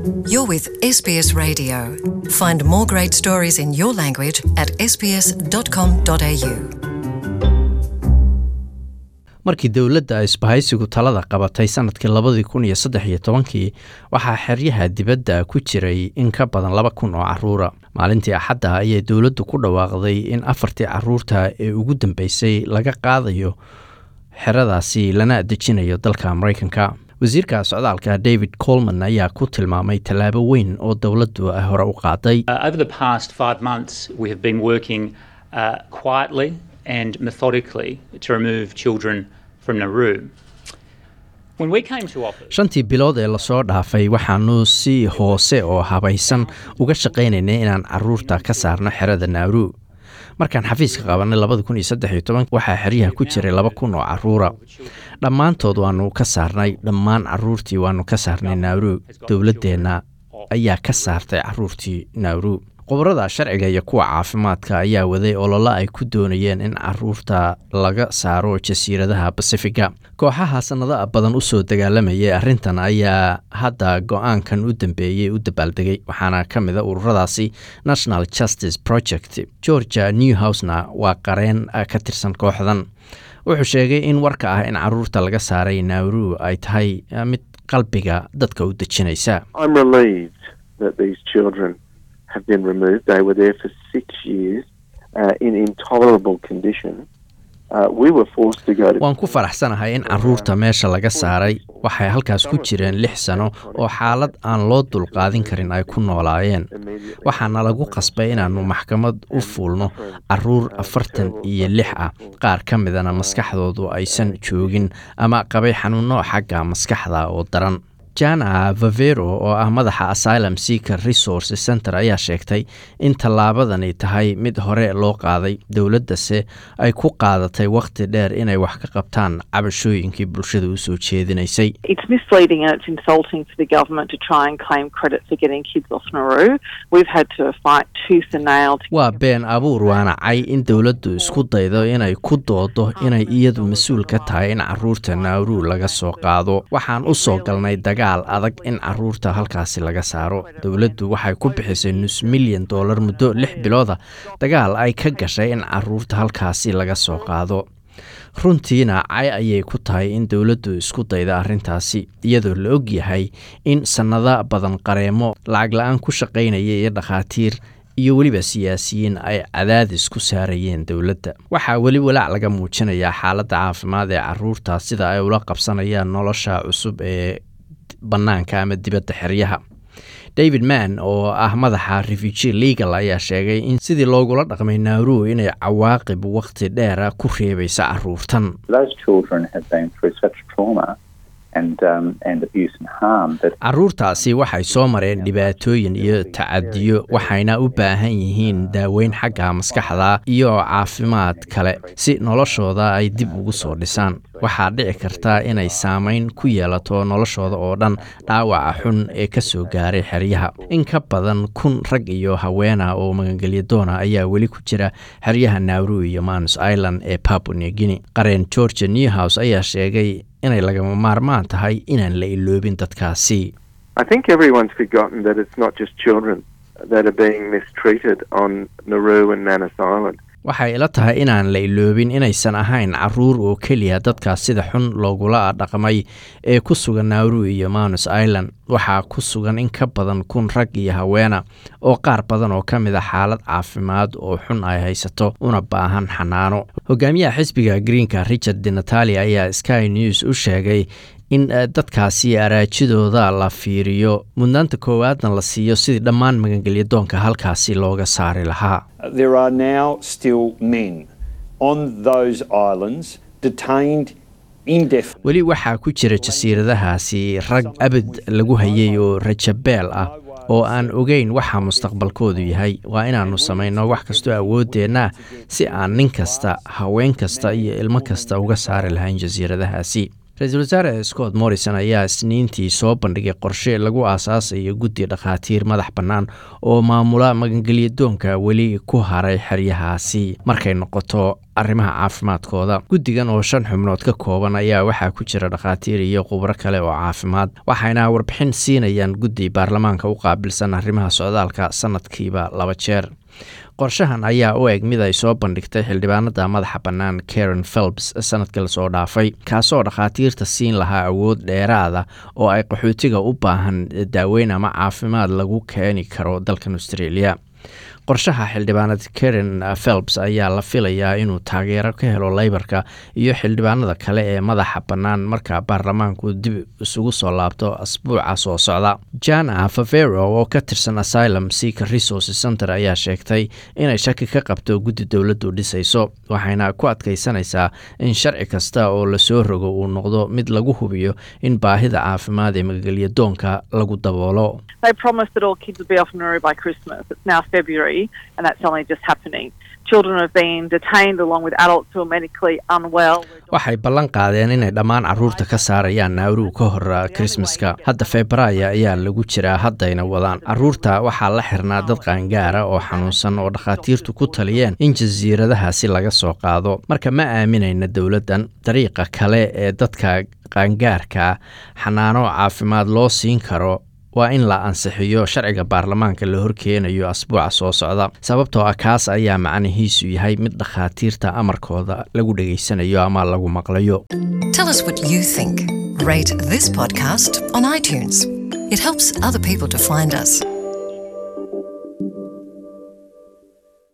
You're with SBS Radio. Find more great stories in your language at sbs.com.au. markii dowladda isbahaysigu talada qabatay sanadkii labadii kun iyo saddex iyo tobankii waxaa xeryaha dibadda ku jiray in ka badan laba kun oo caruura maalintii axadda ayay dowladdu ku dhawaaqday in afartii caruurta ee ugu dambeysay laga qaadayo xeradaasi lana dejinayo dalka maraykanka wasiirka socdaalka david colman ayaa ku tilmaamay tallaabo weyn oo dowladdu ay hore u qaaday Uh, over the past five months, we have been working uh, quietly and methodically to remove children from Nauru. When we came to office, shantii bilood ee lasoo dhaafay waxaanu si hoose oo habaysan uga shaqaynaynay inaan caruurta ka saarno xerada naaru markaan xafiiska qabanay labada kun iyo saddex iyo toban waxaa xeryaha ku jiray laba kun oo caruura dhammaantood waanu ka saarnay dhammaan caruurtii waanu ka saarnay naaru dowladdeenna ayaa ka saartay caruurtii naaru khubarada sharciga iyo kuwa caafimaadka ayaa waday ololo ay ku doonayeen in caruurta laga saaro jasiiradaha basifiga kooxaha sannado badan usoo dagaalamayay arrintan ayaa hadda go-aankan u dambeeyey u dabaaldegay waxaana ka mid a ururadaasi national justice project georgia newhousena waa qareen ka tirsan kooxdan wuxuu sheegay in warka ah in caruurta laga saaray nauru ay tahay mid qalbiga dadka u dejinaysa I'm relieved that these children have been removed. They were there for six years uh, in intolerable conditions. Uh, we were forced to go to. waan ku faraxsanahay in caruurta meesha laga saaray waxay halkaas ku jireen lix sano oo xaalad aan loo dulqaadin karin ay ku noolaayeen waxaana lagu qasbay inaannu maxkamad u fuulno caruur afartan iyo lix ah qaar ka midana maskaxdoodu aysan joogin ama qabay xanuuno xagga maskaxda oo daran jana vavero oo ah madaxa asylum seeker resource center ayaa sheegtay in tallaabadani tahay mid hore loo qaaday dowladdase ay ku qaadatay wakhti dheer inay wax ka qabtaan cabashooyinkii bulshada u soo jeedinaysay It's misleading and it's insulting for the government to try and claim credit for getting kids off Nauru. We've had to fight tooth and nail to waa been abuur waana cay in dowladdu isku daydo inay ku doodo inay iyadu mas-uul ka tahay in caruurta nauru laga soo qaado waxaan u soo galnay dagaal adag in caruurta halkaasi laga saaro dowladdu waxay ku bixisay nus milyan doolar muddo lix bilooda dagaal ay ka gashay in caruurta halkaasi laga soo qaado runtiina cay ayay ku tahay in dowladdu isku dayda arrintaasi iyadoo la og yahay in sannado badan qareemo lacag la-aan ku shaqaynaya iyo dhakhaatiir iyo weliba siyaasiyiin ay cadaadis ku saarayeen dowladda waxaa weli walaac laga muujinayaa xaaladda caafimaad ee caruurta sida ay ula qabsanayaan nolosha cusub ee bannaanka ama dibadda xeryaha david mann oo ah madaxa refugee legal ayaa sheegay in sidii loogula dhaqmay nauru inay cawaaqib wakhti dheera ku reebaysa caruurtan Those children have been through such trauma and um, and abuse and harm that caruurtaasi waxay soo mareen dhibaatooyin iyo tacadiyo waxayna u baahan yihiin daaweyn xagga maskaxda iyo caafimaad kale si noloshooda ay dib ugu soo dhisaan waxaa dhici karta inay saameyn ku yeelato noloshooda oo dhan dhaawaca xun ee ka soo gaaray xeryaha in ka badan kun rag iyo haweena oo magangelya doona ayaa weli ku jira xeryaha nauru iyo manus island ee papua new guinea qareen georgia newhouse ayaa sheegay inay lagama maarmaan tahay inaan la iloobin dadkaasi I think everyone's forgotten that it's not just children that are being mistreated on Nauru and Manus Island. waxay ila tahay inaan la iloobin inaysan ahayn caruur oo keliya dadkaas sida xun loogula dhaqmay ee ku sugan nauru iyo manus island waxaa ku sugan in ka badan kun rag iyo haweena oo qaar badan oo ka mid a xaalad caafimaad oo xun ay haysato una baahan xanaano hogaamiyaha xisbiga greenka richard de natalia ayaa sky news u sheegay in dadkaasi araajidooda la fiiriyo mudnaanta koowaadna la siiyo sidii dhammaan magangelyadoonka halkaasi looga saari lahaa There are now still men on those islands detained indefinitely. weli waxaa ku jira jasiiradahaasi rag abad lagu hayay oo rajabeel ah oo aan ogeyn waxa mustaqbalkoodu yahay waa inaannu samayno wax kastoo awooddeenna si aan nin kasta haween kasta iyo ilmo kasta uga saari lahayn jasiiradahaasi ra-iisul wasaare scott morrison ayaa isniintii soo bandhigay qorshe lagu aasaasayo guddi dhakhaatiir madax bannaan oo maamula magangelyadoonka weli ku haray xeryahaasi markay noqoto arrimaha caafimaadkooda guddigan oo shan xubnood ka kooban ayaa waxaa ku jira dhakhaatiir iyo khubro kale oo caafimaad waxayna warbixin siinayaan guddi baarlamaanka u qaabilsan arrimaha socdaalka sanadkiiba laba jeer qorshahan ayaa u eg mid ay soo bandhigtay xildhibaanada madaxa bannaan karen phelps sanadkii lasoo dhaafay kaasoo dhakhaatiirta siin lahaa awood dheeraada oo ay qaxootiga u baahan daaweyn ama caafimaad lagu keeni karo dalkan australia qorshaha xildhibaanad karen phelps ayaa la filayaa inuu taageero ka helo leybarka iyo xildhibaanada kale ee madaxa bannaan marka baarlamaanku dib isugu soo laabto asbuuca soo socda jana favero oo ka tirsan asylum seeker resources center ayaa sheegtay inay shaki ka qabto guddi dowladdu dhisayso waxayna ku adkaysanaysaa in sharci kasta oo lasoo rogo uu noqdo mid lagu hubiyo in baahida caafimaad ee magelyadoonka lagu daboolo They promised that all kids would be off Nauru by Christmas. It's now February, and that's only just happening. Children have been detained along with adults who are medically unwell. waxay ballan qaadeen inay dhammaan caruurta ka saarayaan naawruw ka hor krismaska hadda febraayo ayaa lagu jiraa haddayna wadaan caruurta waxaa la xirnaa dad qaangaara oo xanuunsan oo dhakhaatiirtu ku taliyeen in jasiiradahaasi laga soo qaado marka ma aaminayna dowladdan dariiqa kale ee dadka qaangaarka xanaano caafimaad loo siin karo waa in la ansixiyo sharciga baarlamaanka la horkeenayo asbuuca soo socda sababtoo ah kaas ayaa macnihiisu yahay mid dhakhaatiirta amarkooda lagu dhegaysanayo ama lagu maqlayo Tell us what you think. Rate this podcast on iTunes. It helps other people to find us.